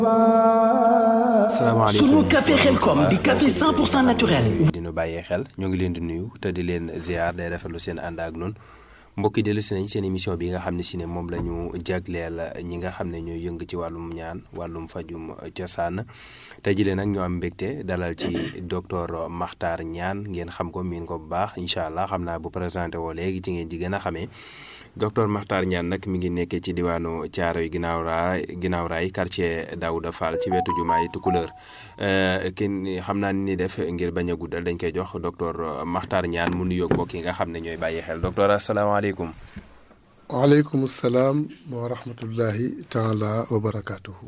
salaamaaleykum sunu café xelkom di café 100% naturel. dinu bàyyee xel ñoo ngi leen di nuyu te di leen ziar day rafetlu seen ànd ak noonu mbokk yi dellu si nañ seen émission bi nga xam ne si ne moom la ñu jagleel ñi nga xam ne ñooy yëng ci wàllum ñaan wàllum fajum cosaan tey jii nag ñoo am mbégte dalal ci docteur Makhtar Niane ngeen xam ko miin ko bu baax incha allah xam naa bu présenté woo léegi ci ngeen di gën a xamee docteur Makhtar Niane nag mi ngi nekkee ci diwaanu Thiaroye ginnaaw raay ginnaaw raay quartier Daouda Fall ci wetu jumaay Tukulëër kenn xam naa ni def ngir bañ a guddal dañ koy jox docteur Makhtar Niane mu nuyoog mbokk yi nga xam ne ñooy bàyyi xel docteur asalaamaaleykum. waaleykum salaam wa rahmatullahi taala wa barakaatuhu.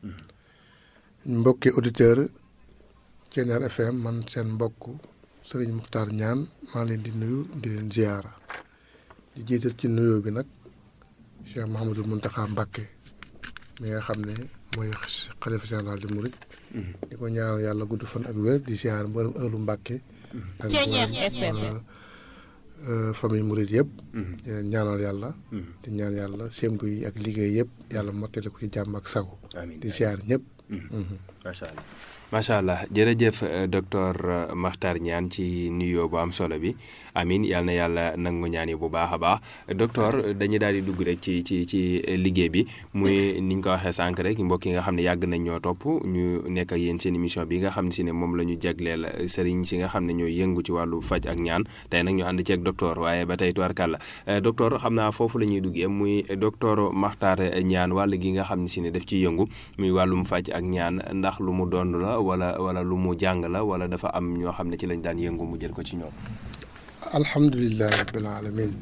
mbokki auditeur Thiéniere FM man seen mbokk Serigne Makhtar Niane maa leen di nuyu di leen ziyaara di jiital ci nuyoo bi nag Cheikh Mouhamadul Mountakha Mbacké mi nga xam ne mooy xalifa général di Mouride. di ko ñaanal yàlla gudd fan ak wér di ziyaar mboolem ëllu Mbacké. ak mboolem famille Mouride yëpp. di leen ñaanal yàlla. di ñaan yàlla sémtu yi ak liggéey yëpp yàlla mottali ko ci jàmm ak sago. di ziyaar ñëpp. macha allah macha allah jërëjëf docteur Makhtar Niane ci nuyoo bu am solo bi amin yal na yàlla nangu ñaan yi bu baax a baax docteur dañuy daal di dugg rek ci ci ci liggéey bi muy ni ñu ko waxee sànq rek mbokk yi nga xam ne yàgg nañ ñoo topp ñu nekk ak yéen seen émission bi nga xam ne si ne moom la ñu jagleel sëriñ si nga xam ne ñooy yëngu ci wàllu faj ak ñaan tey nag ñu ànd ci ak docteur waaye ba tey tubarkàlla docteur xam naa foofu la ñuy duggee muy docteur Makhtar Niane wàll gi nga xam ne si ne daf ciy yëngu muy wàllum faj ak ñaan ndax lu mu doon la wala wala lu mu jàng la wala dafa am ñoo xam ne ci lañ daan yëngu mu jël ko ci ñoom. alhamdulilah rabbil alamin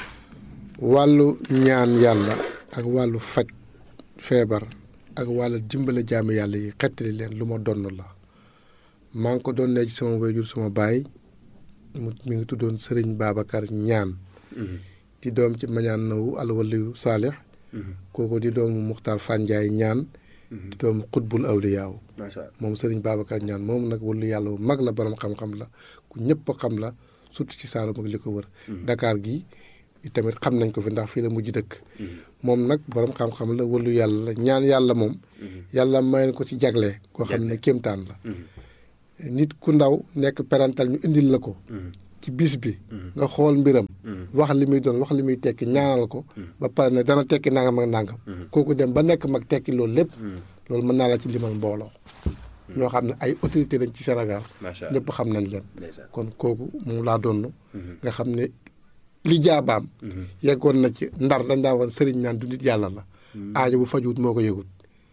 wàllu ñaan yàlla ak wàllu faj feebar ak wàllu dimbale jaami yàlla yi xettali leen lu ma donn la maa ngi ko doon ne ci sama wayjur sama baay mu mi ngi tuddoon Sëriñ Babacar Ñaan di doom ci mañaan nawu alwaliyu saalix kooku di doomu Muxtaar Fanjaay ñaan di doomu xutbul awliyaaw moom Sëriñ Babacar Ñaan moom nag wàllu yàlla bu mag la borom xam-xam la ku ñëpp xam la surtout ci Saalum ak li ko wër Dakar gi tamit xam nañ ko fi ndax fii la mujj dëkk moom nag borom xam-xam la wàllu yàlla la ñaan yàlla moom yàlla may ko ci jagle koo xam ne kéemtaan la nit ku ndaw nekk parental ñu indil la ko ci bis bi nga xool mbiram wax li muy doon wax li muy tekki ñaanal ko ba pare ne dana tekki nangam ak nangam kooku dem ba nekk mag tekki loolu lépp loolu mën naa la ci limal mbooloo ñoo xam ne ay autorité lañ ci Sénégal ñëpp xam nañ leen kon kooku moom laa doon nga xam ne li jaabaam yeggoon na ci ndar dañ daa woon sëriñ naan du nit yàlla la aajo bu fajuwut moo ko yëgut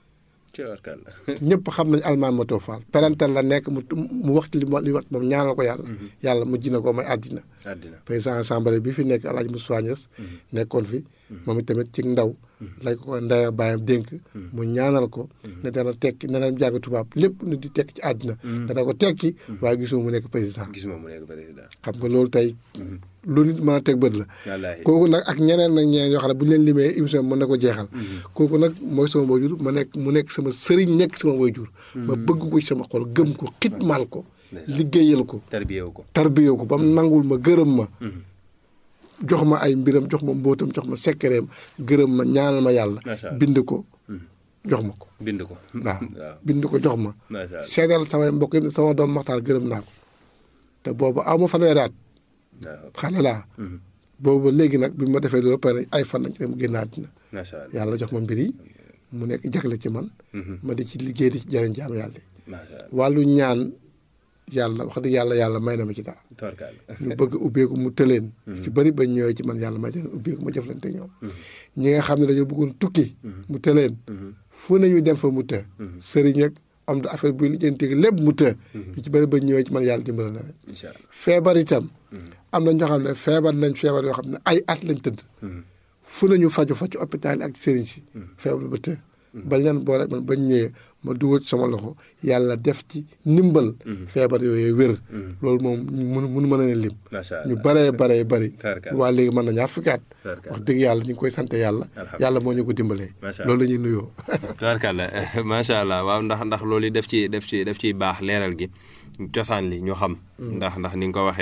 ñëpp xam nañ almaan ma too faal parental la nekk mu mu waxtu li li wax moom ñaanal ko yàlla yàlla mujj na ko may àddina président assemblée bi fi nekk Alaaji Moussa Niass nekkoon fi moom itamit ci ndaw lañ ko ndaya bàyyam dénk mu ñaanal ko ne dana tekki ne dana jàng tubaab lépp nu di tekki ci àddina dana ko tekki waaye gisuma mu nekk président xam nga loolu tey lu nit mën a teg bët la kooku nag ak ñeneen nag ñeneen yoo xam ne bu ñu leen limee émission mën na ko jeexal kooku nag mooy sama waajur ma nekk mu nekk sama sëriñ nekk sama waajur ma bëgg ko ci sama xol gëm ko xitmaal ko liggéeyal ko tarbiyew ko ba mu nangul ma gërëm ma jox ma ay mbiram jox ma mbóotam jox ma sekkereem gërëm ma ñaanal ma yàlla bind ko jox ma ko bind ko waaw bind ko jox ma seedal samay mbokk yi sama doom Maxtaar gërëm naa ko te boobu aw ma fanweeri at xale laa boobu léegi nag bi ma defee loolu pare ay fan lañ ci dem génn àddina yàlla jox ma mbir yi mu nekk jagle ci man ma di ci liggéey di ci jëriñ jaam yàlla yi wàllu ñaan yàlla wax dëgg yàlla yàlla may na ma ci dara ñu bëgg ubbeeku mu tëleen ci bëri bañ ñëwee ci man yàlla may leen ubbeeku ma jëflante ñoom ñi nga xam ne dañoo bëggoon tukki mu tëleen fu nañu dem fa mu të sëriñ ak am da affaire buy lijjanti lépp mu të ñu ci bëri bañ ñëwee ci man yàlla dimbala na leen feebar itam am na ñoo xam ne feebar nañ feebar yoo xam ne ay at lañ tëdd fu nañu faju fa ci hôpital yi ak sëriñ si feebar ba të bañ leen boole man bañ ñëwee ma dugal sama loxo yàlla def ci ndimbal feebar yooyu wér loolu moom mun mun mën a ne lim ñu baree baree bari waa léegi mën na ñaar fukki at wax dëgg yàlla ñu ngi koy sant yàlla yàlla moo ñu ko dimbalee loolu la ñuy nuyoo tubaarkàlla macha allah waaw ndax ndax loolu def ci def ci def ciy baax leeral gi cosaan li ñu xam ndax ndax ni nga ko waxee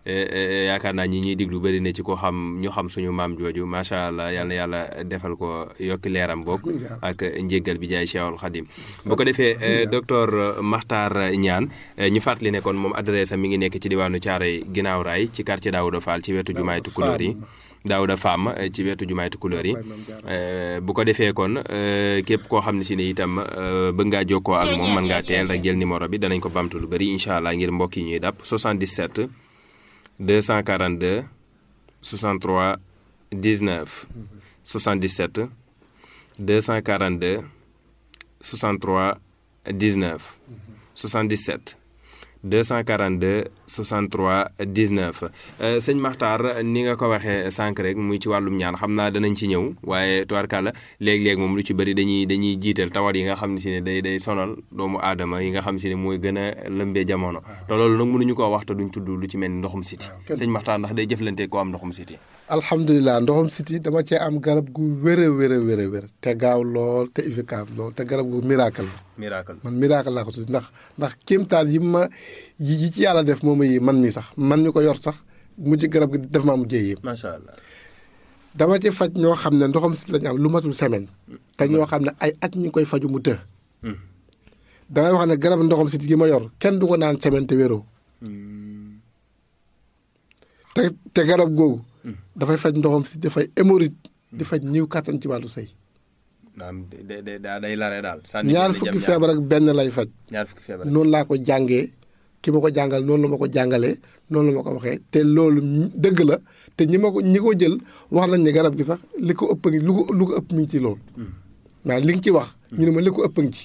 yaakaar naa ñi ñuy diglu bëri na ci ko xam ñu xam suñu maam jooju macha allah yal na yàlla defal ko yokki leeram bokk ak njéggal bi jaay Cheikhul Khadim bu ko defee docteur Makhtar Niane ñu fàttali ne kon moom adresse am mi ngi nekk ci diwaanu Thiaroye ginnaaw raay ci quartier Daouda Fall ci wetu jumaay Tukulóor yi Daouda Fam ci wetu jumaay Tukulóor yi bu ko defee kon képp koo xam ne si ne itam bëgg ngaa jokkoo ak moom mën ngaa teel rek jël numéro bi danañ ko bamtu lu bëri incha allah ngir mbokk yi ñuy dàpp 77 242 63 19 77 242 63 19 77 242 63 19 sëñ Makhtar ni nga ko waxee sànq rek muy ci wàllum ñaan xam naa danañ ci ñëw waaye tubaarkàlla léeg-léeg moom lu ci bëri dañuy dañuy jiital tawat yi nga xam si ne day day sonal doomu aadama yi nga xam si ne mooy gën a lëmbee jamono te loolu nag mënuñu koo wax te duñ tudd lu ci mel ni ndoxum siti sëñ Makhtar ndax day jëflante ko am ndoxum siti alhamdulilah ndoxum siti dama cee am garab gu wér a wér a wér a wér te gaaw lool te efficace lool te garab gu miracle la miracle man miracle laa ko tudd ndax ndax kéemtaan yi ma yi ci yàlla def moom yi man mi sax man ñu ko yor sax mujj garab gi def maa mujjee yéem macha allah dama ci faj ñoo xam ne ndoxam siti lañu am lu matul semaine te ñoo xam ne ay at ñu koy faju mu të damay wax ne garab ndoxam siti gi ma yor kenn du ko naan semaine te wéroo te te garab googu dafay faj ndoxam siti dafay hémorroïde di faj ñiw kàttan ci wàllu sëy naam day day day lare daal. ñaar fukki feebar ak benn lay faj. ñaar fukki feebar noonu laa ko jàngee ki ma ko jàngal noonu la ma ko jàngalee noonu la ma ko waxee te loolu dëgg la te ñi ma ko ñi ko jël wax nañ ne garab gi sax li ko ëpp ngi lu ko lu ko ëpp mi ngi ci loolu. waaw li nga ci wax. ñu ne ma li ko ëpp ngi ci.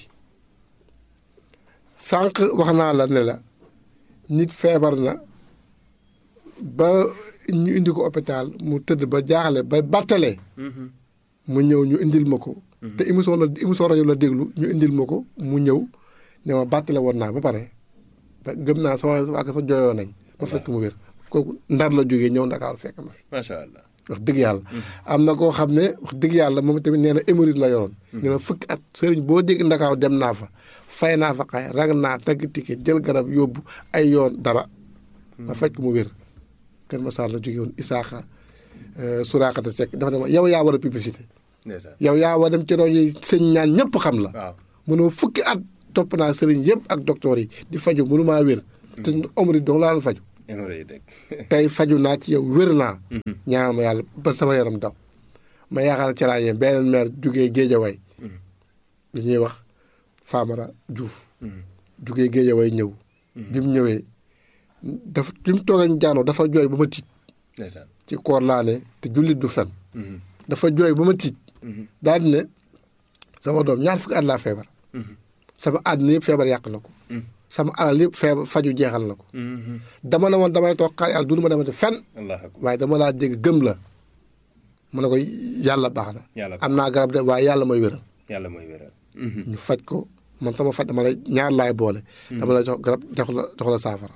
sànq wax naa la ne la nit feebar na ba ñu indi ko hôpital mu tëdd ba jaaxle ba battalee. mu ñëw ñu indil ma ko. te émission la émission rajo la déglu ñu indil ma ko mu ñëw ne ma bàttale woon naa ba pare te gëm naa sama waa sa jooyoo nañ. ma fekk mu wér kooku ndar la jógee ñëw Ndakaaru fekk ma fi. macha allah wax dëgg yàlla. am na koo xam ne wax dëgg yàlla moom tamit nee na hémorroïde la yoroon. nee na fukki at sëriñ boo dégg Ndakaaru dem naa fa fay naa fa xay rag naa tagg ticket jël garab yóbbu ay yoon dara. ma fekk mu wér. Kër Masar la jógee woon Isaaxa Suraakata Seck dafa ne ma yow yaa war a publicité. yow yaa war dem ci rajo yi sëñ ñaan ñëpp xam la. waaw mënoo fukki at topp naa sëriñ yëpp ak docteur yi di faju mënu maa wér. te omri dong laa la faju. tey faju naa ci yow wér naa. ñaan ma yàlla ba sama yaram daw. ma yaakaar ci laa yem beneen maire jugee Géejawaay. lu ñuy wax Famara Diouf. jugee Géejawaay ñëw. bi mu ñëwee dafa bi mu toogee ñu jaanoo dafa jooy ba ma tiit. ci koor laa ne te jullit du fen. dafa jooy ba ma tiit. daal di ne sama doom ñaar fukki at laa feebar. sama àddina yëpp feebar yàq na ko. sama alal yëpp feebar faju jeexal na ko. dama ne woon damay toog xaar yàlla du ma demati fenn. waaye dama laa dégg gëm la. mu ne ko yàlla baax na. am naa garab de waaye yàlla mooy wéral. yàlla mooy wéral. ñu faj ko man sama faj dama lay ñaar laay boole. dama lay jox garab jox la jox la saafara.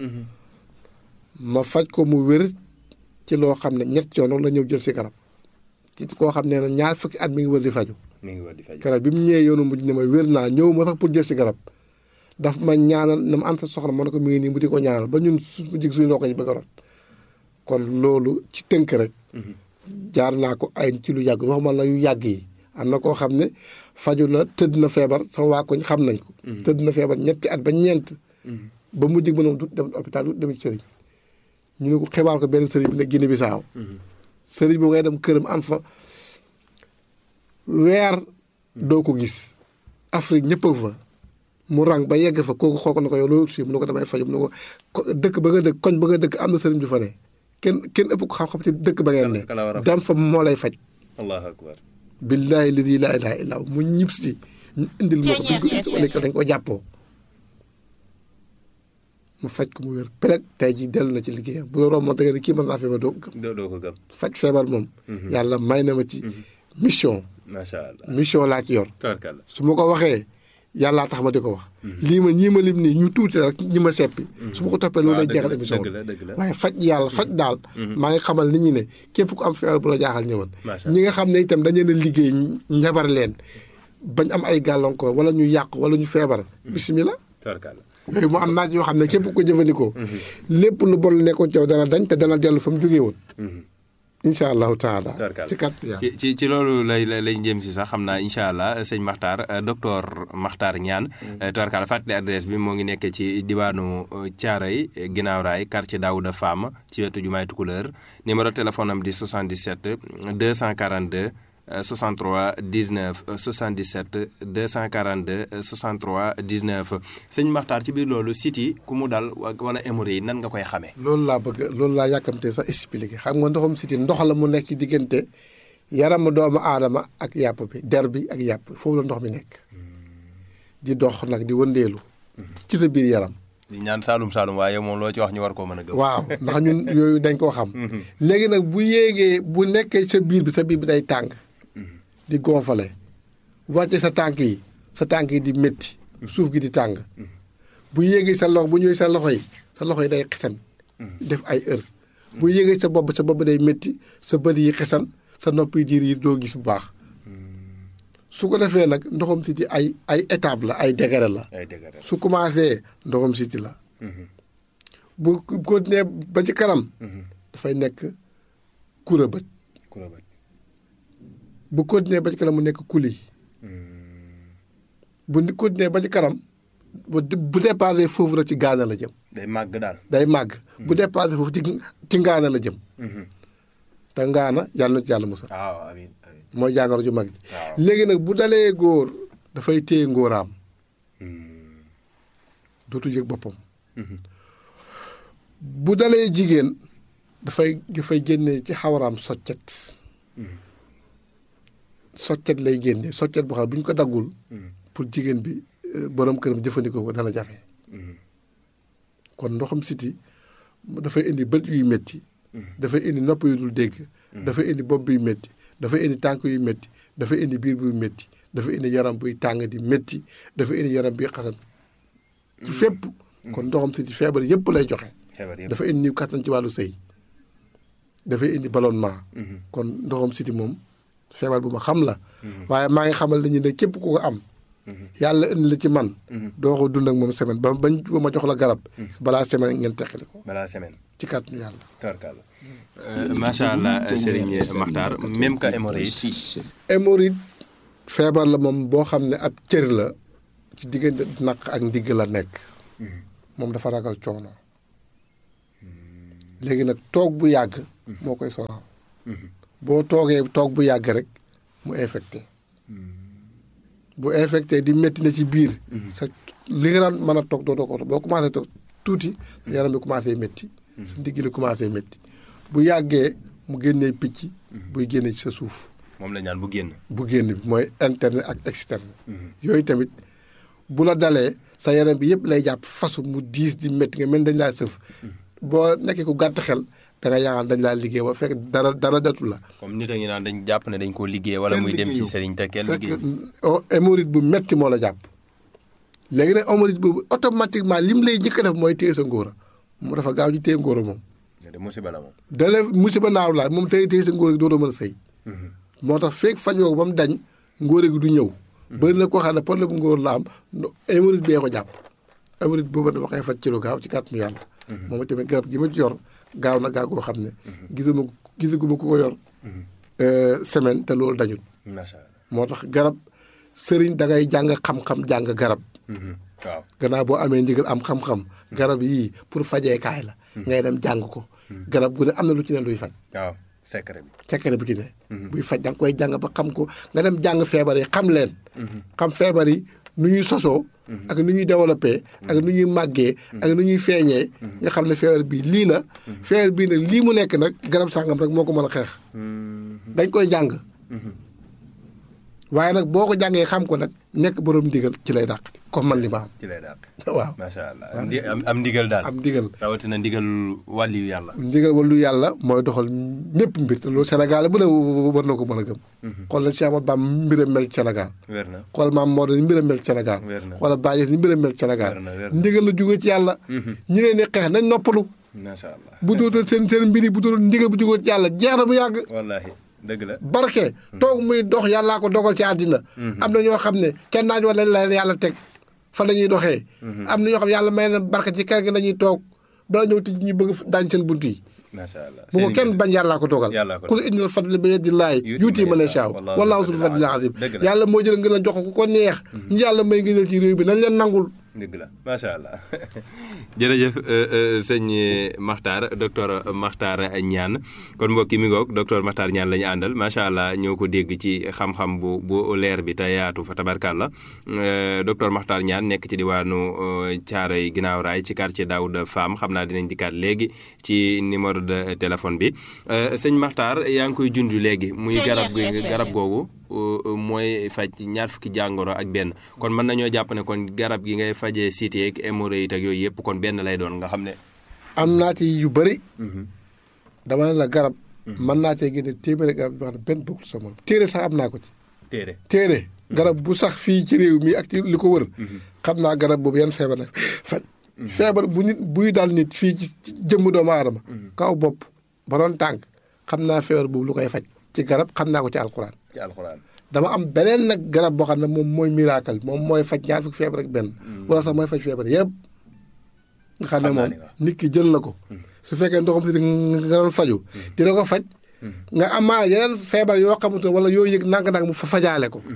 ma faj ko mu wér ci loo xam ne ñett yoon la ñëw jël si garab. ci koo xam ne ñaar fukki at mi ngi wër di faju mi ngi wër di faju garab bi mu ñëwee yoonu mujj ne ma wér naa ñëw ma sax pour jël si garab daf ma ñaanal na ma am sa soxla ma ne ko mi ngi nii mu di ko ñaanal ba ñun su jig suñu ndox yi bëgg a rot kon loolu ci tënk rek jaar naa ko ay ci lu yàgg waxuma la yu yàgg yi am na koo xam ne faju na tëdd na feebar sama waa koñ xam nañ ko tëdd na feebar ñetti at ba ñeent ba mu jig ba noonu du dem hôpital du dem ci sëriñ ñu ne ko xibaar ko benn sëriñ bi ne Guinée Bissau sëriñ boobu ngay dem këram am fa weer doo ko gis Afrique ñëpp a fa mu rang ba yegg fa kooku xool ko na ko yow loo si mu ne ko damay faju mu ne ko dëkk ba nga dëkk koñ ba nga dëkk am na sëriñ ju fa ne kenn kenn ëpp ko xam-xam ci dëkk ba ngeen ne dem fa moo lay faj allahu akbar billaahi ladi laa ilaaha illaa mu ñib si ñu indil ma ko dañ ko indi dañ ko jàppoo mu faj ko mu wér peleg tey ji dellu na ci liggéeyam bu la romb moom da nga ne kii mën naa feebar doo ko gëm doo ko gëm faj feebar moom yàlla may na ma ci mission macha allah mission laa ci yor tabarkalla su ma ko waxee yàllaa tax ma di ko wax lii ma ñii ma lim nii ñu tuuti rek ñi ma seppi su ma ko toppee loolu lay jeexal émission dëgg la dëgg la waaye faj yàlla faj daal maa ngi xamal nit ñi ne képp ku am feebar bu la jaaxal ñëwal ñi nga xam ne itam dañu leen a liggéey njabar leen bañ am ay gàllankoor wala ñu yàq wala ñu feebar bisimilah tubarkalla yooyu mu am naaj yoo xam ne képp ko jëfandikoo. lépp lu bon lu nekkoon ci yow dana dañ te dana dellu fa mu jógee woon. incha allahu taala. tubarkalla ci kàttu yàlla. ci ci ci loolu lay lay lay jëm si sax xam naa incha allah sëñ Makhtar euh, docteur Makhtar Niane. euh, tubarkalla fàttali adresse bi moo ngi nekk ci diwaanu Thiaroye ginnaaw raay quartier Daouda Fam ci wetu jumaay Tukulëër numéro téléphone am di 77 242 euh, 63 19 euh, 77 242 euh, 63 19 sëñ Makhtar ci biir loolu site yi ku mu dal wa- wala hémorroïde yi nan nga koy xamee. loolu laa bëgg loolu laa yàkkamte sax expliqué xam nga ndoxum siti ndox la mu nekk ci diggante yaramu doomu aadama ak yàpp bi der bi ak yàpp foofu la ndox mi nekk di dox nag di wëndeelu ci sa biir yaram di ñaan Saalum Saalum waaye moom loo ci wax ñu war koo mën a gëm. waaw ndax ñun yooyu dañ koo xam léegi nag bu yéegee bu nekkee sa biir bi sa biir bi day tàng di gonfale wàcce sa tànk yi sa tànk yi di métti suuf gi di tàng bu yéegee sa loxo bu ñëwee sa loxo yi sa loxo yi day xesan def ay heure bu yéegee sa bopp sa bopp day métti sa bët yi xesan sa nopp yi diir yi doo gis bu baax su ko defee nag ndoxam siti ay ay étape la ay degré la ay dëgg rek. su commencé ndoxam siti la bu continué ba ci kanam dafay nekk kura bët ku la bëgg. bu continué ba ci kanam mu nekk kuli bu ni continué ba ci kanam bu bu dépassé foofu rek ci gaana la jëm day màgg daal. day màgg bu dépassé foofu ci ci ngaana la jëm te ngaana yàlla na ci yàlla musal waaw amiin amiin. mooy jàngoro ju mag ji waaw. léegi nag bu dalee góor dafay téye ngóoraam dootu yëg boppam bu dalee jigéen dafay dafay génne ci xawaraam soccet soccet lay génne soccet boo xam ne bu ñu ko daggul pour jigéen bi euh, borom këram jëfandikoo ko dana jafe kon ndoxam siti dafay indi bët yuy métti dafay indi nopp yu dul dégg dafay indi bopp buy métti dafay indi tànk yu métti dafay indi biir buy métti dafay indi yaram buy tàng di métti dafay indi yaram buy xasan ci fépp kon ndoxam siti feebar yépp lay joxe xebar yëpp. dafa indi niw kattan ci wàllu sëy dafay indi ballonnement kon ndoxam siti moom feebar bu ma xam la waaye maa ngi xamal nañu ne képp ku ko am yàlla indi la ci man doo ko dund ak moom semaine ba bañ ba ma jox la garab balaa semaine ngeen teqali ko balaa semaine. ci kàttanu yàlla tubarkalla. macha allah Serigne Makhtar même que hémorroïde. hémorroïde feebar la moom boo xam ne ab cër la ci diggante naq ak ndigg la nekk moom dafa ragal coono léegi nag toog bu yàgg moo koy sonal boo toogee toog bu yàgg rek mu infecté bu infecté di métti na ci biir sa li nga daan mën a toog doo doo ko boo commencé toog tuuti sa yaram bi commencé métti sa ndigg li commencé métti bu yàggee mu génnee picc buy génne ci sa suuf moom la ñaan bu génn. bu génn bi mooy interne ak externe yooyu tamit bu la dalee sa yaram bi yëpp lay jàpp fasu mu diis di métti nga mel ni dañ laa sëf boo nekkee ku gàtt xel da nga yaakaar dañ laa liggéey ba fekk dara dara datu la comme nit a ngi naan dañ jàpp ne dañ koo liggéey wala muy dem ci Serigne te kenn fekk liggéey. oh, hémorroïde bu metti moo la jàpp léegi nag hémorroïde boobu automatiquement lim lay njëkk a def mooy téye sa ngóora mu dafa gaaw ci téye ngóora moom de musiba la moom. dale musiba naaw laa moom téye téye sa ngóora gi dootoo mën a sëy moo tax feeg fajoo ko ba mu dañ ngóore gi du ñëw bëri na koo xam ne problème bu ngóor la am no hémorroïde bee ko jàpp hémorroïde boobu dama koy faj ci lu gaaw ci kàttanu yàlla moom tamit garab gi ma ci yor gaaw na gaaw koo xam ne gisuma gisaguma ku ko yor euh, semaine te loolu dañul macha allah. moo tax garab sëriñ da ngay jàng xam-xam jàng garab waaw. gannaaw boo amee ndigal am xam-xam garab yii pour fajeekaay la ngay dem jàng ko garab gu ne am na lu ci ne luy faj waaw secret bi. secret bu ci ne buy faj da nga koy jàng ba xam ko nga dem jàng feebar yi xam leen xam feebar yi nu ñuy sosoo ak nu ñuy développé ak nu ñuy màggee ak nu ñuy feeñee nga xam ne feebar bii lii la feebar bii nag lii mu nekk nag garab sàngam rek moo ko mën a xeex dañ koy jàng waaye nag boo ko jàngee xam ko nag nekk borom ndigal ci lay dàq comme man li ma ci lay daal. am waaw macha allah am ndi- am am ndigal daal. am ndigal rawatina ndigal wàlliyu yàlla. ndigal walu yàlla mooy doxal ñëpp mbir te loolu Sénégal bu ne war na ko mën a gëm xool na Cheikh Ahmadou Bamba mbiram mel ci Sénégal wér na. xool maam Maodo ni mbiram mel ci Sénégal Wér na. xoolal Baye ni mbiram mel ci Sénégal Wér na, wér na. ndigal la jógee ci yàlla ñi leen di xeex nañ noppalu macha allah. bu dootal seen seen mbir yi bu dootal ndigal bu jógee ci yàlla jeex na bu yàgg wallaahi dëgg la. barke toog muy dox yàllaa ko dogal ci àddina am na ñoo xam ne kenn naaj wala leen yàlla teg fan la ñuy doxee. am na ñoo xam yàlla may na barke ci kër gi la ñuy toog bala ñëw tij ñu bëgg daañ seen bunt yi. macha allah bu ko kenn bañ yàllaa ko toogal. yàllaa ko ku la indil fadli bi yadillaahi yuuti man yashaa wallaahu zul fadlil aziim yàlla moo jël ngeen a jox ko ku ko neex. ñu yàlla may ngëneel ci réew bi nañ leen nangul. dëgg la macha allah jërëjëf sëñ Makhtar docteur Makhtar Niane kon mbokk yi mi ngoog docteur Makhtar Niane la ñu àndal macha allah ñoo ko dégg ci xam-xam bu bu leer bi te yaatu fa tabarkàlla docteur Makhtar Niane nekk ci diwaanu Thiaroye ginnaaw raay ci quartier Daouda Fam xam naa dinañ dikkaat léegi ci numéro de téléphone bi sëñ Makhtar yaa ngi koy junj léegi muy garab gi garab googu. mooy faj ñaar fukki jàngoro ak benn kon mën nañoo jàpp ne kon garab gi ngay fajee cité ak hémorroïde ak yooyu yëpp kon benn lay doon nga xam ne. am naa ci yu bëri. dama ne la garab. mën naa cee génne téeméeri garab yoo xam ne benn bokkul sa moom téere sax am naa ko ci. téere téere garab bu sax fii ci réew mi ak ci li ko wër. xam naa garab boobu yan feebar la faj. feebar bu nit buy dal nit fii ci jëmm doomu aadama. kaw bopp ba doon tànk xam naa feebar boobu lu koy faj. ci garab xam naa ko ci alxuraan. ci alxuraan. dama am beneen nag garab boo xam ne moom mooy miracle moom mooy faj ñaar fukki feebar ak benn. wala sax mooy faj feebar yëpp. nga xam ne moom nit ki jël la ko. su fekkee ndoxam si nga doon faju dina ko faj. nga amaana yeneen feebar yoo xamante wala yoo yëg nang-nang mu fa fajaale ko.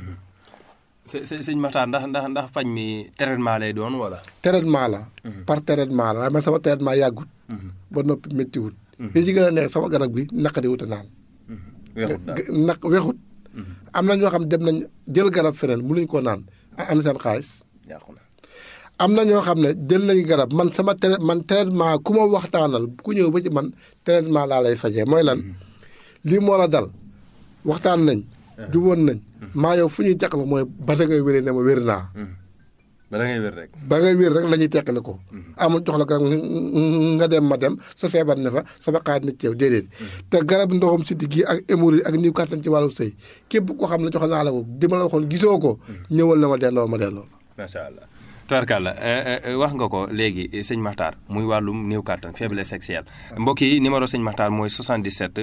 së sëñ Makhtar ndax ndax ndax faj mi traitement lay doon wala. traitement la. par traitement la waaye man sama traitement yàggut. ba noppi méttiwut. li ci gën a neex sama garab gi naqari wut a naan. weexut daal naq weexut. am na ñoo xam dem nañ jël garab feneen mënuñ koo naan am seen xaalis. yàqu na am na ñoo xam ne jël nañ garab man sama tra man traitement ku ma waxtaanal ku ñëw ba ci man traitement laa lay fajee mooy lan lii moo la dal waxtaan nañ. juboon nañ. maa yow fu ñuy teqal mooy ba da ngay wéree ne ma wér naa. ba da ngay wér rek. ba ngay wér rek la ñuy teqale ko. amul jox la garab nga dem ma dem sa feebar ne fa sama xaar na ci yow déedéet. te garab ndoxam si digg ak hémorroïde ak niw kàttan ci wàllu sëy képp koo xam ne jox naa la ko di ma la waxoon gisoo ko. ñëwal na ma delloo ma delloo la. macha allah. tubarkàlla wax nga ko léegi sëñ Makhtar muy wàllum néew kàttan faiblesse sexuelle mbokk yi numéro sëñ Makhtar mooy 77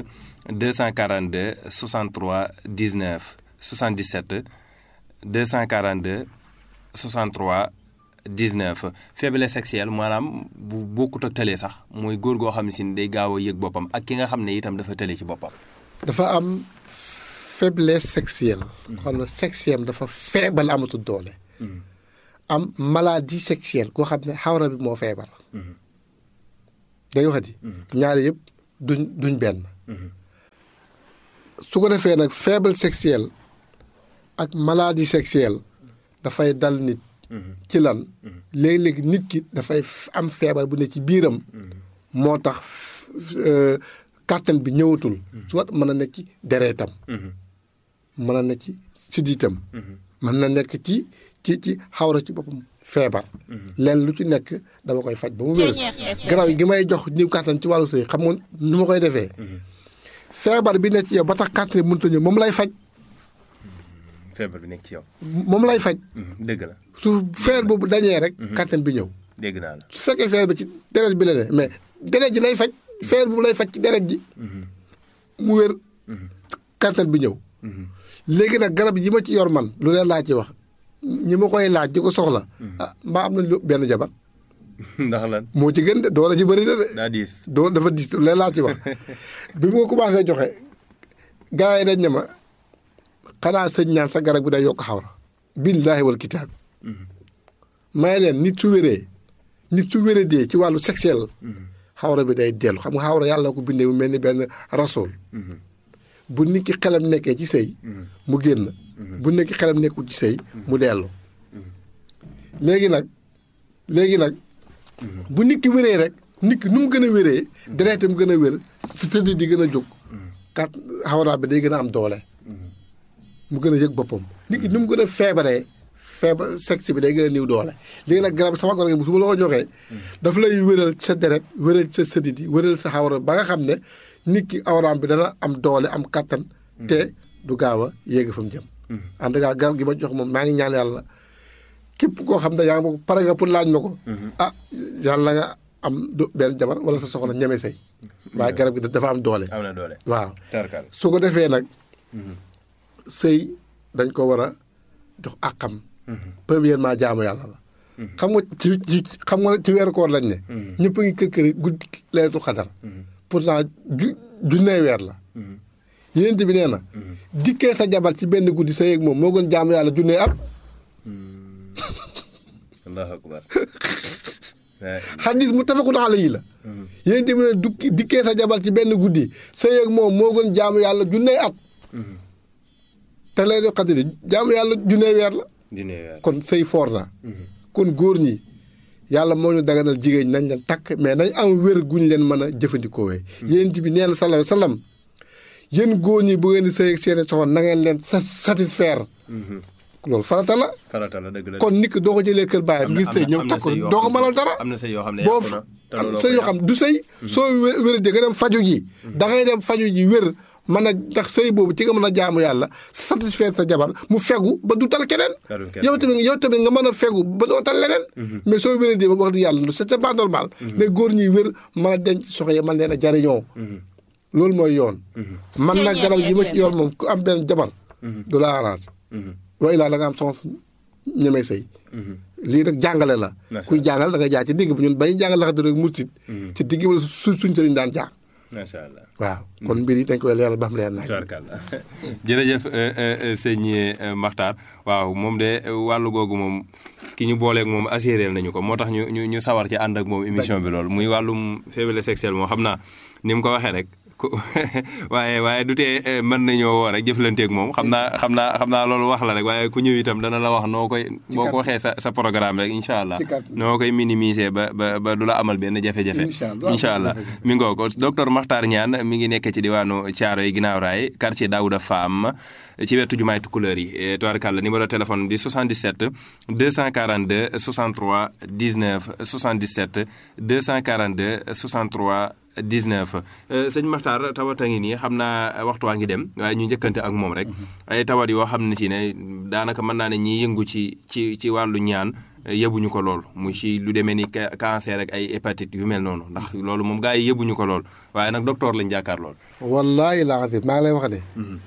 242 63 19 77 242 63 19 faiblesse sexuelle maanaam bu bokkut ak tële sax mooy góor goo xam ne si day gaaw a yëg boppam ak ki nga xam ne itam dafa tële ci boppam. dafa am faiblesse sexuelle. xam ne sexuelle dafa feebal amatul doole. am maladie sexuelle koo xam ne xawra bi moo feebar. day waxati. ñaari yëpp duñ duñ benn. su ko defee nag faible sexuelle ak maladie sexuelle dafay dal nit. ci lan léeg-léeg nit ki dafay am feebar bu ne ci biiram. moo tax kàttan bi ñëwatul. soit mën na nekk ci dereetam. mën na nekk ci siddiitam. mën na nekk ci. ci ci xawra ci boppam feebar. leen lu ci nekk dama koy faj ba mu wér. garab gi may jox niw kàttan ci wàllu sëy xam nga nu ma koy defee. feebar bi nekk ci yow ba tax kàttan bi mënut a ñëw moom lay faj. feebar bi nekk ci yow. moom lay faj. dëgg la. su feer boobu dañee rek. kàttan bi ñëw. dégg naa la. su fekkee feer bi ci deret bi la ne mais deret ji lay faj. feer boobu lay faj ci deret ji. mu wér. kàttan bi ñëw. léegi nag garab yi ma ci yor man lu leen laa ci wax. ñi ma koy laaj di ko soxla. ah mbaa am na lu benn jabar. ndax lan. moo ci gën de doole ci bëri na de. daa diis. doo dafa diis leen laa ci wax bi mu ko commencé joxe gars yi dañ ne ma xanaa sëñ ñaan sa garab bi day yokk xawra. billaahi wal kitaab. may leen nit su wéree nit su wéree dee ci wàllu sexuel. xawra bi day dellu xam nga xawra yàlla ko bindee mu mel ni benn rasool. bu nit ki xelam nekkee ci sëy mu génn. bu nekk xelam nekkul ci sëy mu dellu léegi nag léegi nag bu nit ki wéree rek nit ki nu mu gën a wéree dereetam gën a wér sa tëdd di gën a jóg kat xawraa bi day gën a am doole mu gën a yëg boppam nit ki nu mu gën a feebaree feebar sexe bi day gën a niw doole léegi nag garab sama garab gi su ma la ko joxee dafa lay wéral sa deret wéral sa sëdit yi wéral sa xawra ba nga xam ne nit ki awraam bi dana am doole am kattan te du gaaw a yéegi fa mu jëm en tout cas garab gi ma jox moom maa ngi ñaan yàlla képp koo xam ne yaa ngi ma ko pare nga pour laaj ma ko. ah yàlla nga am du benn jabar wala sa soxla ñeme say. waaye garab gi dafa am doole. am na doole waaw tarkal su ko defee nag. sëy dañ ko war a jox àqam. premièrement jaamu yàlla la. xam nga ci ci xam nga ci weeru koor lañ ne ñëpp a ngi kër kër guddi laylatul xadar pourtant ju junnee weer la yénent bi nee na dikkee sa jabar ci benn guddi sa yéeg moom moo gën jaamu yàlla junnee at allahu akbar xadis mu tafakun alayhi la yénent bi ne dukki dikkee sa jabar ci benn guddi sa yéeg moom moo gën jaamu yàlla junnee at te laylatul xadar jaamu yàlla junnee weer la dine weer kon sëy foor na kon góor ñi yàlla moo ñu daganal jigéen ñi nañ leen takk mais nañ am wér guñ leen mën a jëfandikoo wee yéen bi nee na sallallahu alayhi wa sallam yéen góor ñi bu ngeen di sëy ak seeni soxna na ngeen leen sa satisfaire loolu farata la farata la dëgg la kon nit ki doo ko jëlee kër baayam ngir sëy ñëw takk ko doo ko mënal dara am na sëy yoo xam ne boo yàqu na te am looloo sëy ko yoo xam du sëy soo wé- wéradee nga dem faju ji da ngay dem faju ji wér mën a ndax sëy boobu ci nga mën a jaamu yàlla satisfaire sa jabar mu fegu ba du tal keneen Talul keneen. yow tamit yow tamit nga mën a fegu ba doo tal leneen mais soo wéradee ba wax di yàlla c'est c'est pas normal les góor ñuy wér mën a denc soxna yi mën leen a jariñoo loolu mooy yoon man nag garab yi ma ci yor moom ku am benn jabar du la arrange wa ilaa da nga am soxna ñemee sëy lii nag jàngale la Macha kuy jàngal da nga jaar ci digg bi ñun bañu jàngal la xam rek mursit ci digg bi la su suñ sëriñ daan jaar macha allah waaw kon mbir yi dañ koy leeral ba xam leer naaj tubarkalla jërëjëf euh, euh, euh, sëñ euh, Makhtar waaw moom de euh, wàllu googu moom ki ñu booleeg moom assuré nañu ko moo tax ñu ñu ñu sawar ci ànd ak moom émission bi loolu muy wàllum faiblesse sexuelle moom xam naa ni mu ko waxee rek ku waaye waaye du tee euh, mën nañoo woo rek jëflanteeg moom xam naa xam naa xam naa loolu wax la rek waaye ku ñëw itam dana la wax noo koy boo ko waxee sa sa programme rek incha allah Ci kàddu. noo koy minimiser ba ba ba du la amal benn jafe-jafe Incha allah. incha allah mi ngoo ko docteur Makhtar Niane mi ngi nekk ci diwaanu Thiaroye ginnaaw raay quartier Daouda Fam ci wetu jumaay Tukulëër yi Eh, tubaarkàlla numéro téléphone di 77 242 63 19 77 242 63 19 Eh, sëñ Makhtar tawat a ngi nii xam naa waxtu waa ngi dem waaye ñu njëkkante ak moom rek ay tawat yoo xam ne si ne daanaka mën naa ne ñiy yëngu ci ci ci wàllu ñaan yëbuñu ko lool mu ci lu demee ni ca- cancer ak ay hépatite yu mel noonu ndax loolu moom gars yi yëbuñu ko lool waaye nag docteur lañ jàkkaar lool. wallaahi laa azim maa ngi lay wax ne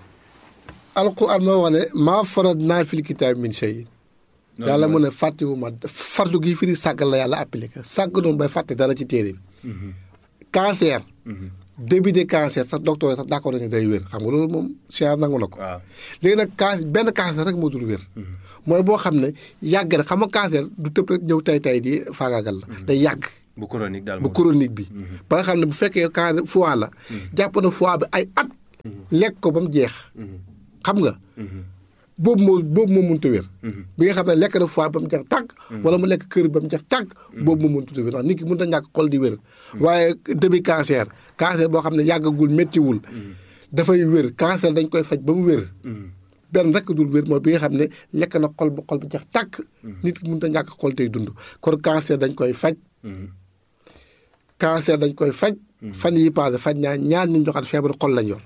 alquran moo wax ne maa farad naa fil kitaab min shay yàlla mu ne fàttewu ma fardu gi firi sàggal la yàlla appliqué sàgg noonu bay fàtte dara ci téere bi cancer début de cancer sax docteur yi sax d'accord nañu day wér xam nga loolu moom science nangu na ko waaw léegi nag can benn cancer rek moo dul wér mooy boo xam ne yàgg na xam nga cancer du tëb rek ñëw tay tay di faagaagal la day yàgg bu chronique daal bu moom. chronique bi ba nga xam ne bu fekkee cancer foie la jàpp na foie bi ay at lekk ko ba mu jeex xam nga boobu moo boobu moo mënut a wér bi nga xam ne lekk na foie ba mu jeex tàgg wala mu lekk kër ba mu jeex tàgg boobu moo mënut a wér ndax nit ki mënut a ñàkk xol di wér waaye début cancer cancer boo xam ne yàggagul méttiwul dafay wér cancer dañ koy faj ba mu wér benn rek dul wér mooy bi nga xam ne lekk na xol ba xol ba jeex tàkk nit ki mënut a ñàkk xol tey dund kon cancer dañ koy faj cancer dañ koy faj fan yi passé faj ñaa ñaar nit ñoo xam ne feebaru xol lañ yor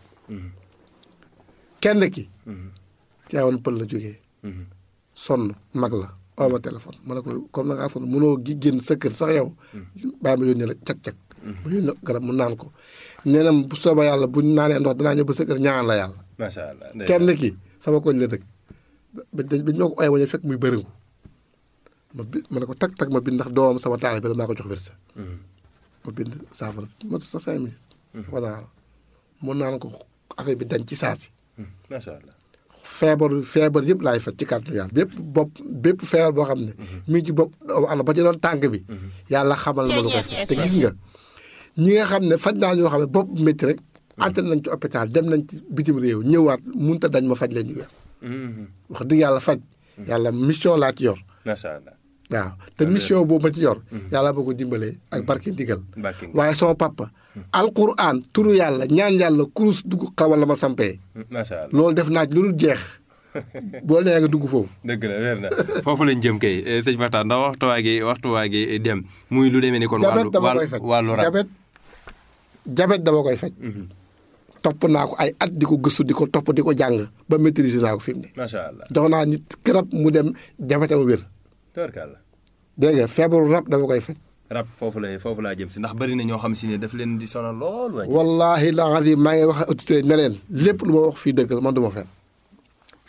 kenn ki caawoon pël la jógee sonn mag la oo ma téléphone ma ne ko comme na ngaa sonn mënoo gi génn sa kër sax yow bàyyi ma yónnee la cag-cag ma yónnee garab mu naan ko nee na bu soobee yàlla bu ñu naanee ndox danaa ñëw ba sa kër ñaan la yàlla macha allah. ndey- kenn ki sama koñ la dëkk ba dañ ma ko ooyee wañu fekk muy bëriŋu ma bi ma ne ko tag tag ma bind ndax doomam sama taal bi la maa ko jox wérsa Mhm. ma bind saafara ma sa cinq minutes voilà mun naan ko affaire bi dañ ci saa si Mhm. macha allah. feebar feebar yëpp laay faj ci kàttanu yàlla bépp bopp bépp feebar boo xam ne mi ngi ci bopp doomu aadama ba ci doon tànk bi yàlla xamal na ma lu koy faj te gis nga ñi nga xam ne faj naa ñoo xam ne bopp métti rek entré nañ ci hôpital dem nañ ci bitim réew ñëwaat munta dañ ma faj leen ñu weer Mhm. wax dëgg yàlla faj yàlla mission laa ci yor macha allah. waaw te mission boobu ma ci yor yàlla boo ko dimbalee ak barke ndigal Barke ndigal. waaye sama papa alquran turu yàlla ñaan yàlla kurus dugg xawal la ma sampee macha allah. loolu def naa ci lu dul jeex boo nee nga dugg foofu dëgg la weer na foofu lañ jëm kay eh, sëñ Makhtar ndax waxtu waa gi waxtu waa gi dem muy lu demee ni kon. jabet wàllu dama koy wàllu faj wàllu rab. jabet jabet dama koy faj Mhm. topp naa ko ay at di ko gëstu di ko topp di ko jàng ba maîtriser naa ko fi mu ne macha allah. jox naa nit garab mu dem jabetam wér tubarkalla. dégg nga feebaru rab dama koy faj rab foofu lay foofu laa jëm si ndax bari na ñoo xam si ne daf leen di sonal lool. waay. wallahi la azim maa ngi wax autorité ne leen lépp lu ma wax fii dëgg la man du ma fen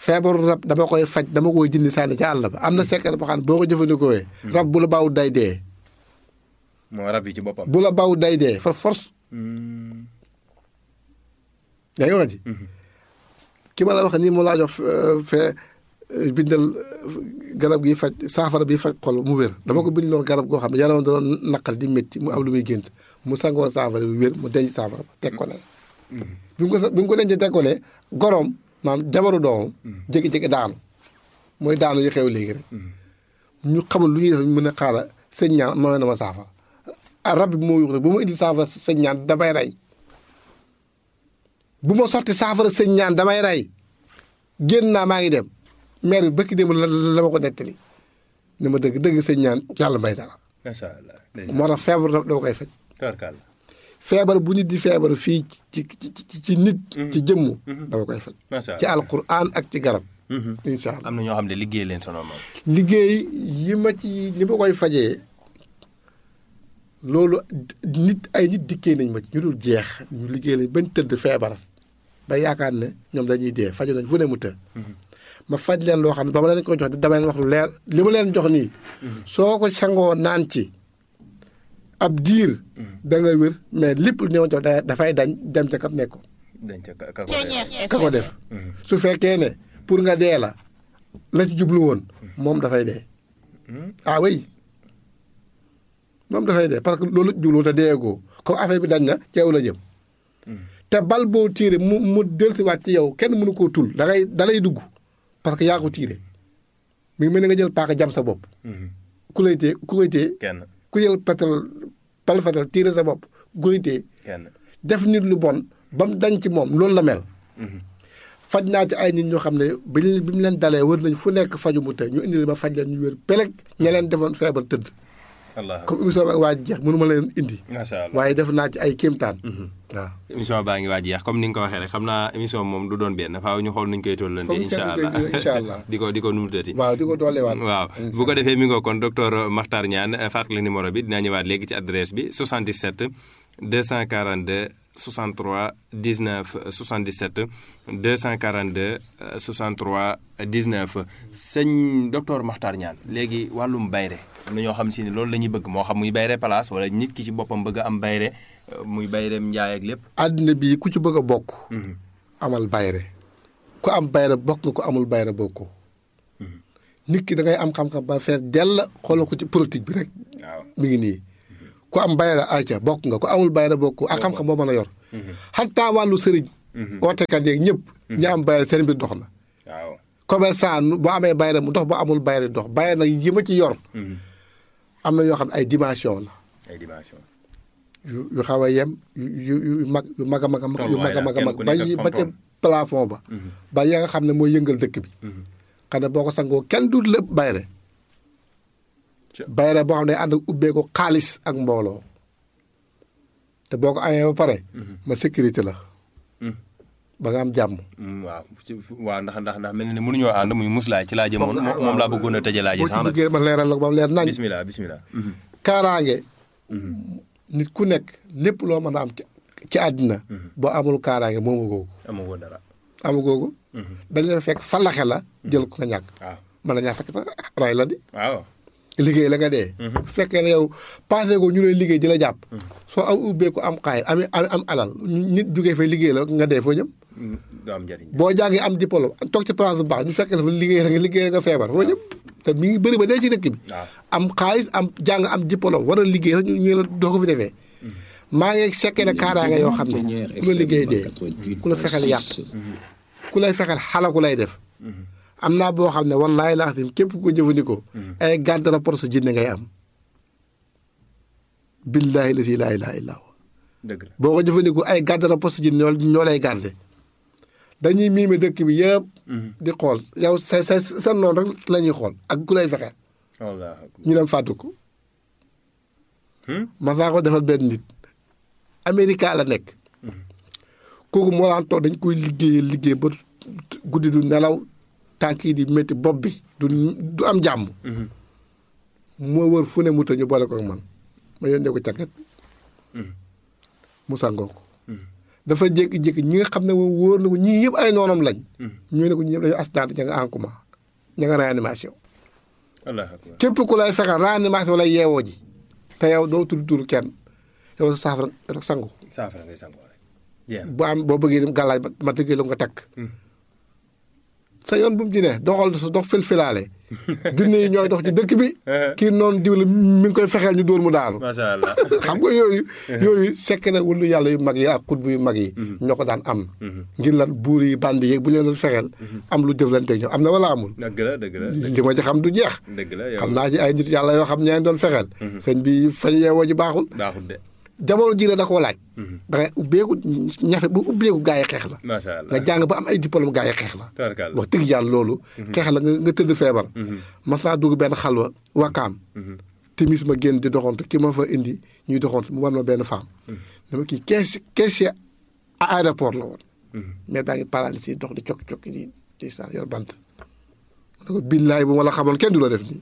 feebaru rab dama koy faj dama koy jëndi sànni ca àll ba am na secret boo xam ne boo ko jëfandikoo rab bu la baaw day dee moo rab yi ci boppam. bu la baaw day dee for force Hmm. yaa ngi wax ji ki ma la wax nii mu laa jox euh, fee euh, bindal euh, garab gi faj saafara bi faj xol mu wér dama ko bindaloon garab goo xam ne yaramam da doon naqal di métti mu am lu muy gént mu sangoo saafara bi wér mu denc saafara ba teg ko ne bi mu ko sa bi mu ko dencee teg ko ne goroom maanaam jabaru doomam jékki-jékki daanu mooy daanu yi xew léegi rek ñu xamul lu ñuy def ñu mën a xaaral sëñ ñaan mooy na ma saafara ah rab bi moo yuux rek bu ma indil saafara sëñ ñaan damay rey bu ma sotti saafara sëñ ñaan damay rey génn naa maa ngi dem maire bi bëkki dem la la ma ko nettali ni ma dëgg dëgg sëñ ñaan yàlla may dara macha allah. moo tax feebar da dama koy faj Tubarkalla. feebar bu nit di feebar fii ci ci ci ci nit ci jëmm dama koy faj macha ci allah. alquran ak ci garab Mhm. incha allah am na ñoo xam ne liggéey leen sono moom. liggéey yi ma ci li ma koy fajee loolu nit ay nit dikkee nañ ma ci ñu dul jeex ñu liggéey lañ bañ tëdd feebar ba yaakaar ne ñoom dañuy dee faju nañ fu ne mu të ma faj leen loo xam ne ba ma leen ko jox dama leen wax lu leer li ma leen jox nii soo ko sangoo naan ci ab diir da nga wér mais lépp lu ñëw jox da- dafay dañ dem ca kam nekk dañ ca ka ka ko def. ka ko def su fekkee ne pour nga dee la la ci jublu woon moom dafay dee ah oui moom dafay dee parce que loolu la ci jublu woon te deegoo comme affaire bi dañ na ci yow la jëm te bal boo tiire mu mu dellusiwaat ci yow kenn mënu koo tul da ngay da lay dugg parce que yaa ko tiire mi ngi mel ni nga jël paaka jam sa bopp Mhm. ku lay téye ku koy téye kenn ku jël pétrole bal fetal tiire sa bopp ku koy téye kenn. def nit lu bon ba mu dañ ci moom loolu la mel Mhm. faj naa ci ay nit ñoo xam ne bi ñu bi mu leen dalee wër nañ fu nekk faju mu te ñu indi ma faj leen ñu wér peleg ña leen defoon feebar tëdd allah comme émission bi waa jeex mënu ma leen indi macha allah. waaye def naa ci ay kéemtaan waaw émission baa ngi waaj yeex comme ni nga ko waxee rek xam naa émission moom du doon benn faaw ñu xool nuñ koy tollante Foog ñu incha seetlu allah ko, incha allah. di ko di ko numutati waaw di ko dooleewaat waaw bu ko defee mi ngoo kon docteur Makhtar Niane fàttali numéro bi dinaa ñëwaat léegi ci adresse bi 77 242 63 19 77 242 euh, 63 19 sëñ docteur Makhtar Niane léegi wàllum bayre am na ñoo xam si ne loolu la ñuy bëgg moo xam muy bayre place wala nit ki ci boppam bëgg a am bayre euh, muy bayreem njaay ak lépp. àddina bii ku ci bëgg a bokk amal bayre ku am bayre bokk nga ku amul bayre bokkoo nit ki da ngay am xam-xam ba fees dell xoolal ko ci politique bi rek waaw mi ngi nii ku am bayra aca bokk nga ku amul bayra bokk ak xam-xam boo mën a yor xataa wàllu sëriñ ootekat yeeg ñëpp ñi am bayra seen mbir dox na waaw. commerçant nu- boo amee bayra mu dox boo amul bayra dox bayra nag yi ma ci yor am na yoo xam ne ay dimension la ay dimension. yu yu xaw a yem yu yu yu mag yu mag a mag a mag yu mag a mag a mag ba yi- ba ca plafond ba ba ya nga xam ne mooy yëngal dëkk bi xam ne boo ko sangoo kenn du lépp bayre Ca- bayre boo xam ne ànd ak ubbee ko xaalis ak mbooloo te boo ko amee ba pare ma sécurité la ba nga am jàmm Mm, waaw ci- waaw ndax ndax ndax mel na ne mënuñoo ànd muy muslaay ci laa jëmoon Foog nga- moom moom laa bëggoon a tëjee laa ji boo ci sax nag duggee ma leeral la ko ba mu leer nañ bismillah bismillah kaaraange nit ku nekk lépp loo mën a am ci ci àddina boo amul kaaraange moomu googu amoo woon dara amu googu dañ la fekk falaxe la jël ko la ñàkk waaw mën na ñaa fekk sax ray la di waaw liggéey la nga dee bu fekkee ne yow passé ko ñu lay liggéey di la jàpp soo am ubbee ko am xaay am am am alal nit jugee fay liggéey la nga dee foo jëm Mm, du am njëriñ boo jàngee am diplôme toog ci place bu baax ñu fekk la fa liggéey la nga liggéey la nga feebar foo jëm te mi ngi bëri ba dee ci dëkk bi waaw am xaalis am jàng am diplôme war a liggéey sax ñu ñu la doo ko fi defee maa ngi sekkee ne kaaraange yoo xam ne ku la liggéey dee ku la fexeel yàq ku lay fexeel xalaku lay def am naa boo xam ne wallaahi laa xam képp ku ko jëfandikoo ay garde rapport sa jinne ngay am billaahi la si laa ilaaha illaa huwa dëgg la boo ko jëfandikoo ay garde rapport sa jinne ñoo ñoo lay garde dañuy miime dëkk bi yëpp di xool yow sa sa sa noonu rek la ñuy xool ak ku lay fexeel wallaahi ñu dem fàttu ko ma saa ko defal benn nit Amérique la nekk kooku moo daan toog dañ koy liggéey liggéey ba guddi du nelaw tànk yi di métti bopp bi du du am jàmm moo wër fu ne mu ta ñu boole ko ak man ma yónnee ko càkket mu sangoo ko dafa jékki-jékki ñi nga xam ne moom wóor na ko ñii yëpp ay noonam lañ. ñu ne ko ñii yëpp dañoo accident ña nga en coma ña nga réanimation. allahu akbar képp ku lay fexeel réanimation lay yeewoo ji te yow doo tudd tur kenn yow sa saafara rek sangu saafara ngay sangoo rek jeex na bu am boo bëggee dem gàllaaj ma ma tëggee la nga takk. sa yoon bu mu ci ne doxal sa dox filfilaale junne yi ñooy dox ci dëkk bi. kii noonu diw la mi ngi koy fexeel ñu dóor mu daanu. macha allah xam nga yooyu. yooyu sekk na wulu yàlla yu mag yi ak xutbu yu mag yi. ñoo ko daan am. ngir lan buur yi bandi yeeg bu leen doon fexeel. am lu jëflanteeg ñoom am na wala amul. dëgg la dëgg la li ma ci xam du jeex. dëgg la yow xam naa ci ay nit yàlla yoo xam ñaa doon fexeel. sëñ bi fañ yeewoo ji baaxul. baaxul de jamono ji la da koo laaj. da ngay ubbeeku ñafe bu ubbeeku gaa yi xeex la. macha allah nga jàng ba am ay diplôme gaa yi xeex la. tabarkalla wax dëgg yàlla loolu. xeex la nga nga tëdd feebar. mas naa dugg benn xalwa wakaam. timis ma génn di doxantu ki ma fa indi ñuy doxantu mu war ma benn femme. dama kii kees caissier à aéroport la woon. mais baa ngi paralysé dox di cokki cokki di di saa yor bant. ma ne ko billaay bu ma la xamoon kenn du la def nii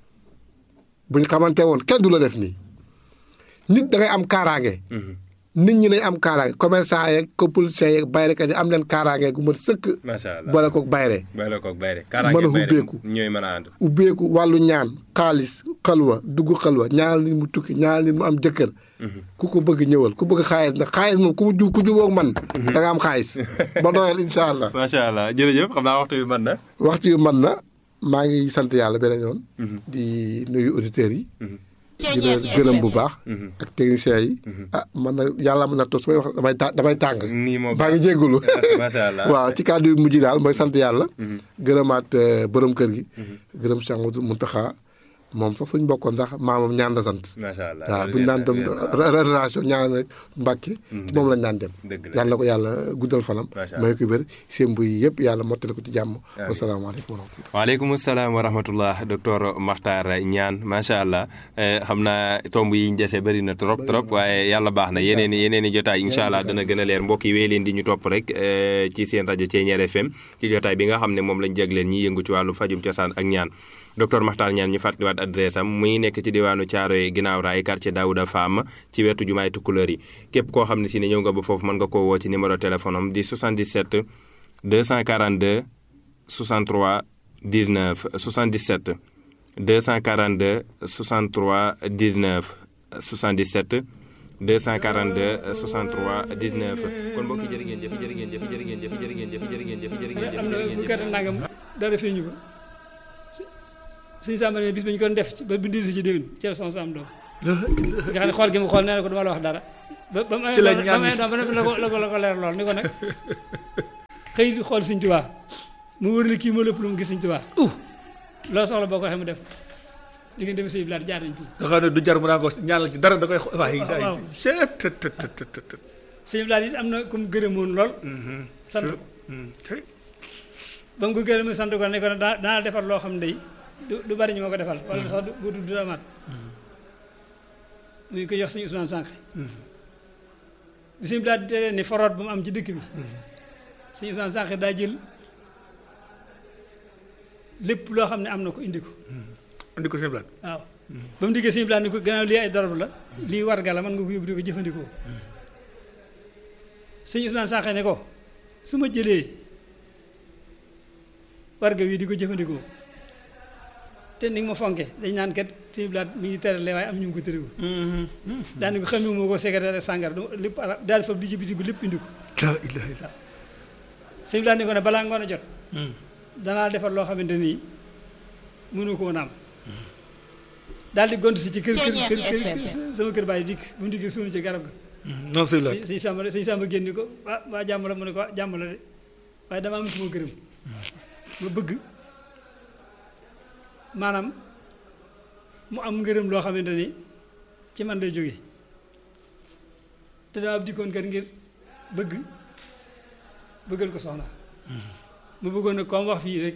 bu ñu xamante woon kenn du la def nii nit da ngay am kaaraange. nit ñi nañ am kaaraange commerçant yeeg copoliciens yeeg bayrekat yi am leen kaaraange gu mat sëkk. macha allah boole koog bayre bayre koog bayre mën a ubbeeku ñooy mën a ànd ubbeeku wàllu ñaan xaalis xalwa dugg xalwa ñaanal nit mu tukki ñaanal nit mu am jëkkër. ku ko bëgg ñëwal ku bëgg xaalis nag xaalis moom ku ju ku jubóog man. da nga am xaalis ba doyal incha allah. macha allah jërëjëf xam naa waxtu bi mën na. waxtu yu man na maa ngi sant yàlla beneen yoon. di nuyu auditeurs yi. di leen gërëm bu baax. ak techniciens yi. ah man na yàlla mën na toog su may wax damay ta damay tàng. nii moom baa ngi jéggulu macha allah waaw ci kàddu yu mujj daal mooy sant yàlla. gërëmaat borom kër gi. gërëm Cheikh Mountakha moom sax suñ bokkoon ndax maamam ñaan la sant. macha allah waaw bu ñu daan dem relation ñaan rek Mbàkke moom lañ daan dem. dëgg la yàlla na ko yàlla guddal fanam. macha allah may ko wér seen buy yëpp yàlla mottali ko ci jàmm. wasalaamaaleykum wa rahmatulah. waaleykum salaam wa rahmatullah docteur Makhtar Niane macha allah xam naa tomb yi ñu dese bëri na trop trop waaye yàlla baax na yeneen i yeneen i jotaay incha allah dana gën a leer mbokk yi wéy leen di ñu topp rek ci seen rajo Thiéniere FM ci jotaay bi nga xam ne moom lañ jagleen ñi yëngu ci wàllu fajum cosaan ak ñaan docteur Makhtar Niane ñu fàttaliwaat adresse am muy nekk ci diwaanu Thiaroye ginnaaw raay quartier Daouda Fam ci wetu jumaay Tukulóor yi képp koo xam ne si ne ñëw nga ba foofu mën nga koo woo ci numéro téléphone am di 77 242 63 19 77 242 63 19 77 242 63 19 kon mbokk yi jërë ngeen jëf jërë ngeen jëf jërë ngeen jëf jërë ngeen jëf jërë ngeen jëf jërë ngeen jëf am na bu gerte nangam dara feeñu ko suñu sàmba ne bis ba ñu ko def ba bindir si ci déwén ci la sama sam doom nga xam ne xool gi mu xool nee na ko duma la wax dara ba ba mu Ci la amee ñaan ba mu amee doom ba la ko la ko la ko leer lool ni ko nag xëy di xool Sëñ Tuubaa mu wër ne kii moo lépp lu mu gis Sëñ Tuubaa uh loo soxla boo ko waxee mu def di ngeen dem sëy bilaat jaar nañ fii nga xam ne du jar mu naa ko ñaanal ci dara da koy xo- waaye day waaw. seet tët tët tët tët tët. sëñ bilaat it am na ku mu gërëmoon lool sant ko Kay. ba mu ko gërëmee sant ko ne ko daa daa defar loo xam ne day du du bari ñu ma ko defal wala sax du du du amaat muy ko jox suñu Ousmane Sànq bi suñu bilaat di ni foroot bu mu am ci dëkk bi suñu Ousmane Sànq daa jël lépp loo xam ne am na ko indi ko andi ko seen blaat waaw ba mu diggee suñu bilaat ni ko gannaaw lii ay darab la lii warga la mën nga ko yóbbu di ko jëfandikoo suñu Ousmane Sànq ne ko su ma jëlee warga wi di ko jëfandikoo te ni nga ma fonke dañ naan kat suñu bilaat mi ngi terale waaye am ñu ngi ko tërëwul daani ko xam moo ko secrétaire ak sàngar du lépp ala daal fa bi ci biti bi lépp indi ko la ilaha illa suñu bilaat ni ko ne balaa ngoon a jot danaa defar loo xamante nii mënu ko woon am daal di gont si ci kër kër kër kër sama kër bàyyi dikk bu mu dikkee suunu ci garab ga non seen blaat sëñ sàmba sëñ sàmba génn ko waa waa jàmm la mu ne ko jàmm la de waaye dama am ku ma gërëm ma bëgg maanaam mu am ngërëm loo xamante ni ci man lay jóge te dama ab dikkoon kat ngir bëgg bëggal ko soxna mu bëggoon nag comme wax fii rek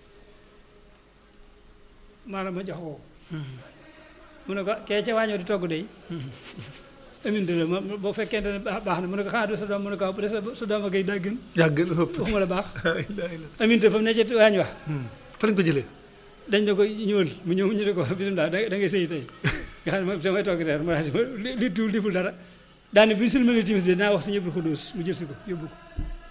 maanaam ma jox ko mu ne ko kee ca waañoo di togg day aminte la ma boo fekkente ne baax baax na mu ne ko xanaa du sa doom mu ne ko waaw bu dee sa sa doom a kay daa gën yaa gën a ëpp waxuma la baax la ilaha illa aminte fa mu ne ci waañ wax fa lañ ko jëlee dañ ne ko ñëwal mu ñëw ñu ne ko bisimilah da da ngay sëy tey nga xam ne moom damay togg reer mu daal di li li tuul deful dara daane bi ñu sëlmalee timis de dinaa wax sëñ Abdou Khoudous mu jël si ko yóbbu ko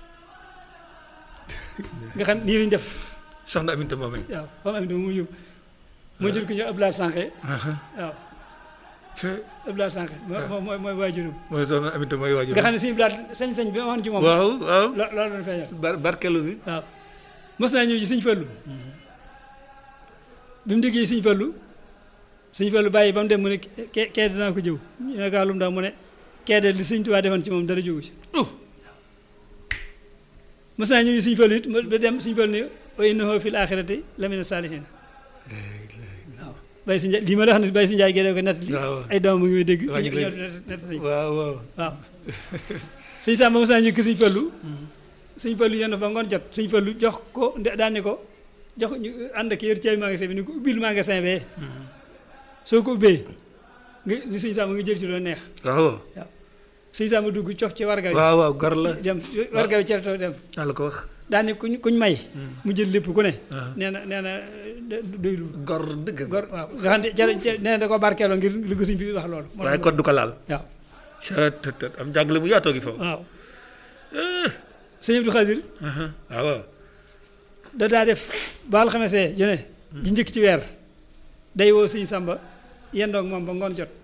nga xam nii lañ def soxna Aminta moomee. waaw xam am mu yóbbu moo jël ko ñu Abdoulaye Sànqe waaw te Abdoulaye Sànqe mooy mooy mooy waajuram mooy soxna Aminta mooy waajur. nga xam ne sëñ Abdoulaye sañ-sañ bi amoon ci moom waaw waaw. lo- loolu doon feeñal bar barkelu bi. waaw mos naa ñëw ci sëñ Fallu bi mu déggee sëñ Fallu sëñ Fallu bàyyi ba mu dem mu ne ke kee dinaa ko jëw ñu ne kaa lu mu daal mu ne kee de li sëñ Tuubaa defoon ci moom dara jógu ci mos naa ñëw ci sëñ Fallu it ba dem sëñ Fallu ne wa innahu fil aaxirati lamina saalihiin waaw bàyyi si njaay lii ma la wax ne bàyyi si njaay gee ko nettali waaw ay doom mu ngi may dégg waa ñu ngi lay- ñoo nettali waaw waaw. waaw sëñ Samba mos naa ñu kër sëñ Fallu sëñ Fallu yenn fa ngoon jot sëñ Fallu jox ko nde- daan ne ko jox ñu ànd ak yor caabi magasin bi ni ko ubbil magasin bee soo ko ubbee nga ni sëñ Samba nga jël ci loo neex waaw sëñ Samba dugg cof ci warga wi waaw waaw gor la. dem warga wi cereto dem naa la ko wax. daan ne kuñ kuñ may mu jël lépp ku ne waaw. nee na nee na doylu gor dëgg. gor waaw nga xam ne cere cere nee na da ko barkeeloo ngir li ko sëñ bi wax loolu moo tax waaye mu- kon du ko laal. waaw caa te te am jàngale bu yaatoo gi foofu. waaw sëñ Abdou Khadir waaw waaw. da daa def baal xamesee jone ji njëkk ci weer day woo sëñ Samba yendoog moom ba ngoon jot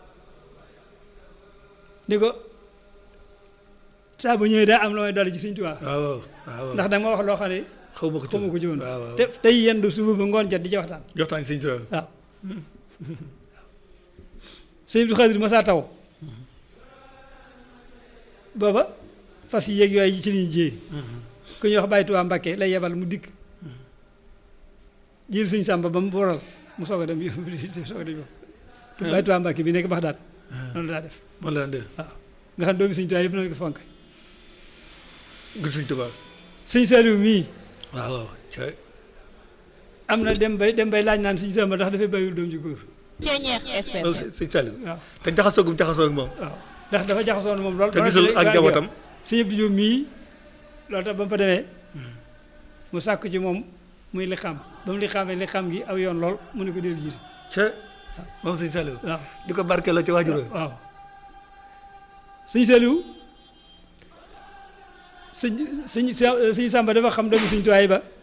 ni ko saa bu ñëwee daa am la may dolli ci sëñ Tuubaa waaw waaw waaw. ndax danga ma wax loo xam ne xaw ma ko ci xamu ko ci woon waaw waaw. te tey yendu suba ba ngoon jot di ci waxtaan joxtaan sëñ Tuubaa. waaw sëñ Abdou Khadir masaa taw booba fas yi yeeg yooyu ci li ñu jiyee ku ñuy wax Baye Tuubaa Mbàkke lay yebal mu dikk jël sëñ Samba ba mu boral mu soog a dem yóbbu soog a dem yóbbu Baye Tuubaa Mbàkke bi nekk Baxdaad noonu la daa def man la dee. waaw nga xam doomi sëñ Tuubaa yëpp noonu ko fonk ngir sëñ Tuubaa. sëñ Saliou mii waaw waaw. caa am na dem bay dem bay laaj naan sëñ Samba ndax dafay bàyyiwul doom ji góor Ceeñeex FM. loolu sëñ Saliou. waaw te jaxasoo gum jaxasoo ak moom. waaw ndax dafa jaxasoon moom lool te gisul ak njabootam. sëñ Abdou Diop mii loolu tax ba mu fa demee mu sàkk ci moom muy li xam ba mu li xamee li xam gi aw yoon lool mu ne ko dellu jiite ca moom sëñ Saliou. waaw di ko barkeeloo ci waajur waaw sëñ Saliou sëñ sëñ sëñ Samba dafa xam doomu sëñ Tuwaay ba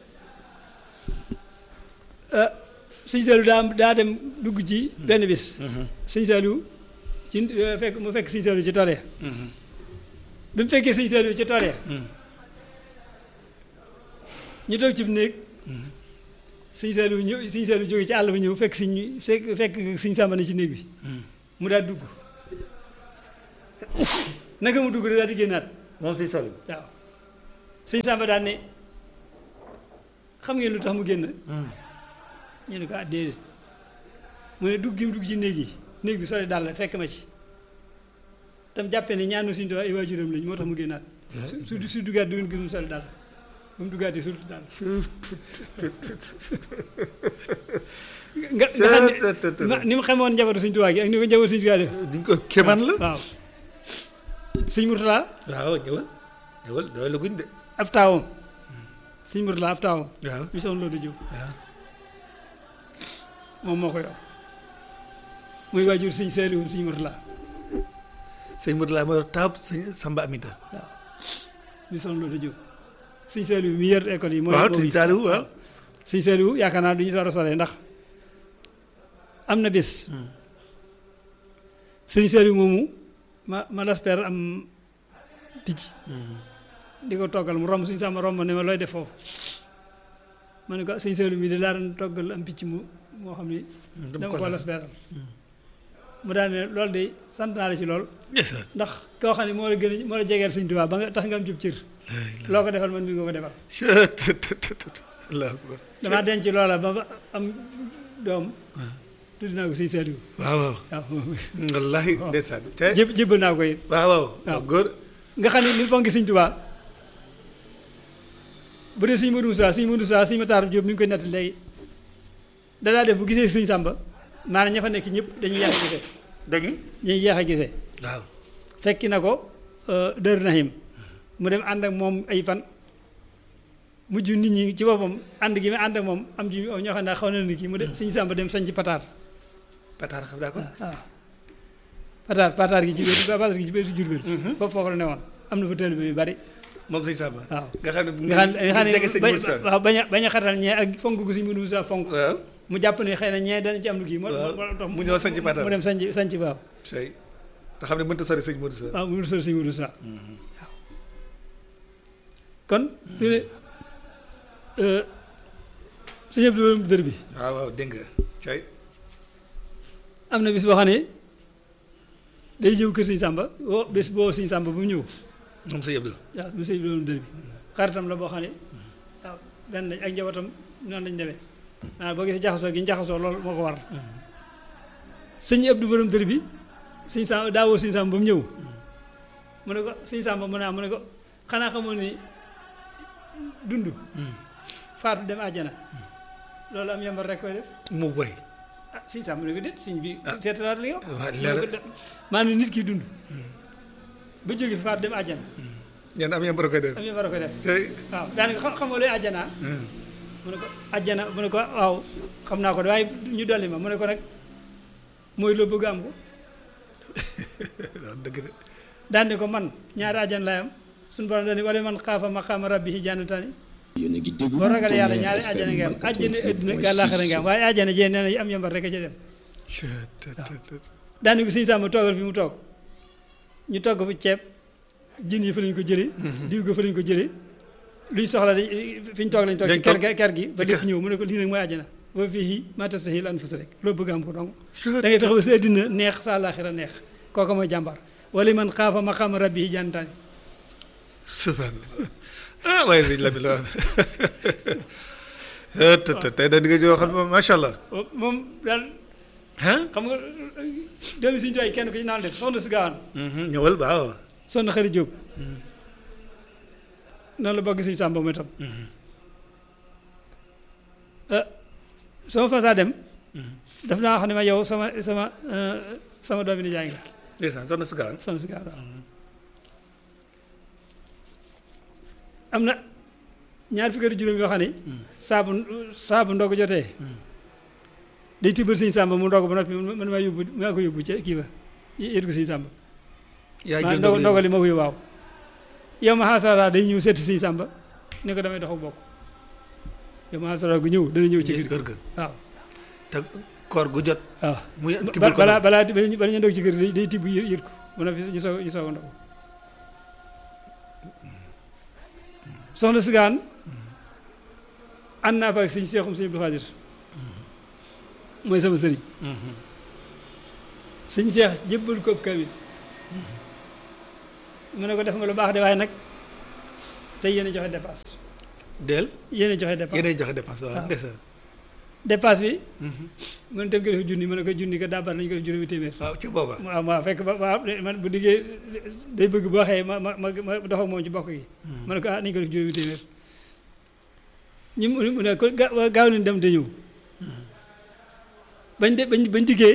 ah sëñ Saliou daa daa dem dugg ci benn bis sëñ Saliou ci fekk mu fekk sëñ Saliou ci tool ya bi mu fekkee sëñ Saliou ci tool ya ñu toog ci néeg sëñ Saliou ñëw sëñ Saliou jóge ci àll bi ñëw fekk sëñ fekk fekk sëñ Samba ne ci néeg bi mu daal dugg naka mu dugg rek daal di génnaat moom sëñ Saliou. waaw sëñ Samba daan ne xam ngeen lu tax mu génn ñu ne ko ah déedéet mu ne dugg gi mu dugg ci néeg yi néeg bi sole daal la fekk ma ci tam jàppee ne ñaanu suñu doon ay waajuram lañ moo tax mu génnaat su su su duggaat du ngeen gis mu sole daal ba mu duggaatee surtout daal nga nga xam ne ma- ni mu xamoon njabootu suñu tubaab gi ak ni ko njabootu suñu tubaab def duñ ko kéemaan la. waaw sëñ Murtala waaw ñëwal ñëwal doy la guñ de. ab taawam sëñ Murtala ab taawam waaw bi soon loolu jóg waaw. moom moo ko yor muy waajur sëñ Saliou sëñ Murtala sëñ Modou laa ma yor taab sëñ Samba Aminta. bi soon loolu jóg sëñ Saliou mi yor école yi mooy waaw mooy sëñ Saliou waaw. sëñ Saliou yaakaar naa du ñu sore sore ndax am na bés sëñ Saliou moomu ma ma lasper am picc di ko toggal mu romb suñu sàmm romb ne ma looy def foofu ma ne ko sëñ Saliou mii de laa doon toggal am picc mu moo xam ni dama ko lasperal mu daal ne loolu de sant naa la ci lool ndax koo xam ne moo la gën a moo la jegeel sëñ Tuubaa ba nga tax nga am jub cër loo ko defal man mi nga ko defal allahu akbar. damaa denc loola ba ba am doom tudd naa ko sëñ Saliou waaw waaw. waaw wallaahi ndeysaan. te jéb jébbal naa ko it waaw waaw. waaw. góor. nga xam ne li mu fonki sëñ Tuubaa bu dee sëñ Modou Moussa sëñ Modou Moussa sëñ Matar Diop mi ngi koy nett léegi danaa def bu gisee sëñ Samba maanaam ña fa nekk ñëpp dañuy yéex a gisee dëgg. dañuy yéex a gisee waaw. fekki na ko Dër Nahim mu dem ànd ak moom ay fan mujj nit ñi ci boppam ànd gi mu ànd ak moom am ji ñoo xam ne xaw na ni kii mu dem sëñ Samba dem sañ ci pataar Pataar xam daa ko. waaw pataar pataar gi ci biir pataar gi ci biir Jurbel foofu foofu la ne woon am na fa taalibe yu bari moom sëñ Samba waaw nga xam ne bu nga xam ne nga xam jege sëñ ne Moussa waaw bañ a bañ a xatal ñee ak fonk gu sëñ Modou Moussa fonk waaw mu jàpp ne xëy na ñee dana ci am lu kii moo waaw moo tax mu ñëw sanc Pataar. mu dem sanc sanc waaw tey te xam ne mënta sori sëñ Modou Sa waaw mu sol sëñ Modou Moussa waaw kon fi ne sëñ Abdou Borom dër bi waaw waaw dégg nga tey am na bis boo xam ne day ñëw kër sëñ Samba woo bis boo sëñ Samba bu mu ñëw moom sëñ Abdou waaw mu sëñ Borom dër bi xaritam la boo xam ne waaw benn lañ ak njabootam noonu lañ demee maanaam boo gisee jaxasoo gi ñu jaxasoo loolu moo ko war sëñ Abdou Borom dër bi sëñ Samba daa woo sëñ Samba ba mu ñëw mu ne ko sëñ Samba mu ne ah mu ne ko xanaa xamoon ni dund faatu dem àjjana loolu am yambar rek koy def mu boy ah sëñ Samba mu ne ko déet sëñ bi seetalaat li yow waaw mu ne ko leer de- maanaam nit ki dund ba jóge fi faatu dem àjjana ñeen am yambar koy def am yambar koy def tey waaw daanaka xam xam nga luy àjjanaa mu ne ko àjjana mu ne ko waaw xam naa ko de waaye ñu dolli ma mu ne ko nag mooy loo bëgg am ko waaw dëgg de daan ne ko man ñaari àjjana laay am suñu borom daal ni wala man xaafa maqaama rabbihi jannataani yéen a ngi déglu boo ragal yàlla ñaari àjjana nga am àjjana àddina ga àllaaxira nga am waaye àjjana jee nee na am yambar rek a ca dem daane ko sëñ Samba toogal fi mu toog ñu togg fi ceeb jën yi fa lañ ko jëlee diw ga fa lañ ko jëlee luñ soxla dañ fi ñu toog lañ toog ci Dañ ker toog ga- ker gi ba ci lépp ker. ñëw mu ne ko lii nag mooy àjjana wa fii ma tastahil anfus rek loo bëgg am ko dong da ngay fexe ba sa àddina neex sa àllaaxira neex kooka mooy jàmbar wala man xaafa maqaama rabbihi jannataan subhanallah ah waaye sëñ Lamine la te te tey da di nga joo xam ne macha allah moom daal ah xam nga doomi suñu tuwaay kenn ko ci naan de soxna si gaawaan ñëwal waaw soxna xarit Jóob noonu la bëgg suñu sàmba mooy tam ah soo fa saa dem daf naa wax ne ma yow sama sama euh, sama doomi nijaay nga ndeysaan soxna si gaan soxna si gaawaan waaw am na ñaar fukki at ak juróom yoo xam ne saabu saabu ndog jotee day tibbal suñu sàmba mu ndog ba noppi man maa yóbbu maa ko yóbbu ca kii ba yët ko suñu sàmba yaa maa jël ndogal ndogal ndogal li ma koy waaw yow ma xaasara day ñëw seeti siñ sàmba ne ko damay dox ak bokk yow ma xaasara gu ñëw dana ñëw ci kër kër ga waaw te koor gu jot waaw muy ba- tibbal ko balaa balaa bala ñu ndog ci kër day day tibb yë- yët ko mu ne fi ñu soog ñu soog a ndog soxna sigaan ànd naa fa ak sëñ seexum sëñ Abdou Xaadir mooy sama sëriñ sëñ seex jébbal ko ab kamil mu ne ko def nga lu baax de waaye nag tey yéen a joxe dépasse del yéen a joxe dépasse yéenay joxe dépense waaw waaw. ndeysaan dépasse bi mu ne tam ko def junni mu ne ko junni ko daabar nañu ko def juróomi téeméer waaw ci booba waaw waaw fekk ba waaw man bu diggee day bëgg boo waxee ma ma ma ma dox ak moom ci bokk gi ma ne ko ah nañu ko def juróomi téeméer ñu mu mu ne ko ga- waa gaaw leen dem te ñëw bañ de bañ bañ diggee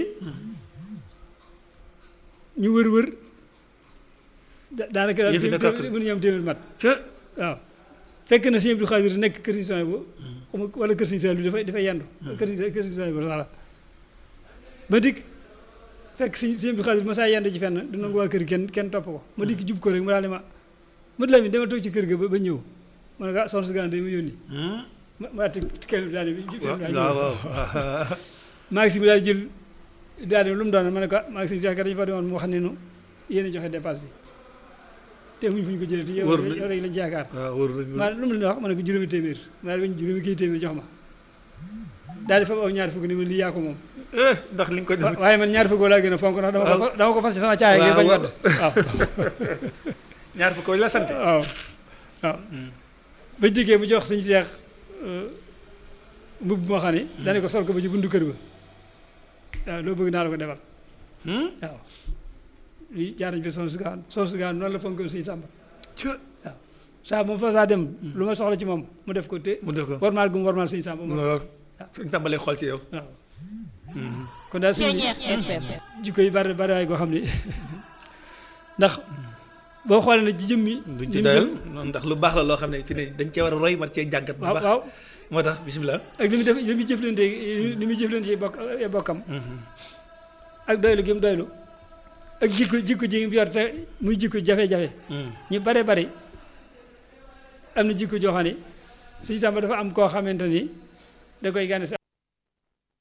ñu wër wër da- daanaka daal Yëf yi na tàkk. téeméer mënuñu am téeméer mat ca waaw fekk na sëñ Abdou Khadir nekk kër Sëñ Souhaïbou xuma wala kër Sëñ Saliou bi dafay dafay yendu kër Sëñ kër Sëñ Souhaïbou voilà ba dikk fekk sëñ sëñ Abdou Khadir ma saa yendu ci fenn du nangu waa kër kenn kenn topp ko ma dikk jub ko rek mu daal di ma ma la mi dama toog ci kër ga ba ba ñëw ma ne ko ah soxna si gànnaar ma yónni ma ma ati kenn daal di waaw waaw maa ngi si bi daal di jël daal di lu mu doon ma ne ko ah maa ngi si Cheikh dañu fa demoon mu wax ne nu yéen a joxe dépasse bi te muñ fu ñu ko jëlee te yow Wóor na- yow rek lañ ci yaakaar waaw wóor na maa lu mu leen wax ma ne ko juróomi téeméer maa ngi juróomi kii téeméer jox ma daal di fa aw ñaari fukk ni ma lii yaa ko moom eh ndax li nga ko wa- def waaye man ñaari fukk laa gën a fonk ndax dama ko fa- dama ko fas ci sama caaya ngir bañ waaw. wadd waaw ñaar fukk la sant waaw waaw ba jógee mu jox suñu seex mbubb moo xam ne dane ko sol ko ba ci buntu kër ba waaw loo bëgg naa la ko defal waaw lii jaar nañ fi son sugaan son sugaan noonu la fonkoon suñu sàmba ca waaw saa moom fa saa dem lu ma soxla ci moom mu def ko te mu def ko warmaal gu mu warmaal suñu sàmba moom waaw suñ tàmbalee xool ci yow waaw kon daal suñu jikko yi bari bari waay goo xam ne ndax boo xoolee nag ci jëmmi duñ ni ci mu doyal jëm- ndax lu baax la loo xam ne fi ne dañ cee war a roy man cee jàngat bu waaw baax waaw moo tax bisimilah ak li muy def li muy jëflante li muy jëflante ci bokk ay bokkam ak doylu gi mu doylu ak jikko jikko ji mu yor te muy jikko jafe-jafe ñu bare bari am na jikko joo xam ne sëñ Samba dafa am koo xamante ni da koy gane si